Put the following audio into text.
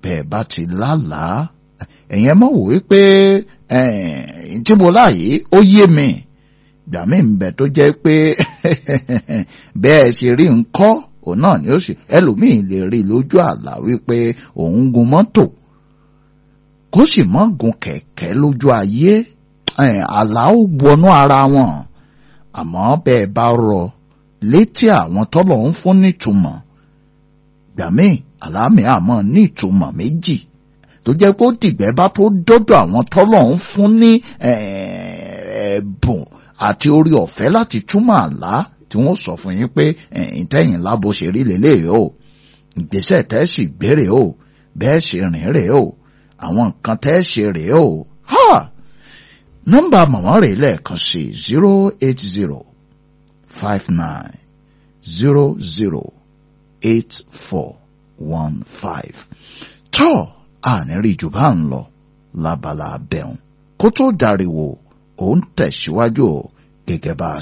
bẹ́ẹ̀ bá ti lálàá ẹ̀yin ẹ mọ̀ wò wípé tí mo láàyè ó yé mi ìgbà mi ń bẹ tó jẹ́ pé bẹ́ẹ̀ ṣe rí nkọ́ òun náà ni ó sì ẹlòmíì lè rí lójú àlá wípé òun gun mọ́tò kó sì mọ́ gun kẹ̀kẹ́ lójú ayé àlá ó wọnú ara wọn àmọ́ bẹ́ẹ̀ bá rọ létí àwọn tọ́lọ̀ ń fún nítumọ̀ gbà míì àlámì àmọ́ ní ìtumọ̀ méjì tó jẹ́ pé ó dìgbẹ́ bá tó dọ́dọ̀ àwọn tọ́lọ̀ ń fún ní ẹ̀bùn àti orí ọ̀fẹ́ láti túmọ̀ àlá tí wọ́n sọ fún yín pé ìtẹ̀yìn lábo ṣe rí lélẹ́yìí o ìgbésẹ̀ tẹ́ sì gbére o bẹ́ẹ̀ ṣe rìn rèé o àwọn nǹkan tẹ́ ṣe rèé o ha nọ́mbà màmá rẹ̀ lẹ́ẹ̀kan sí zero eight zero five nine zero zero eight four one five tọ́ àníríì jù bá ń lọ lábala abẹ́hùn kó tó dariwo òun tẹ̀síwájú gẹ́gẹ́ bá a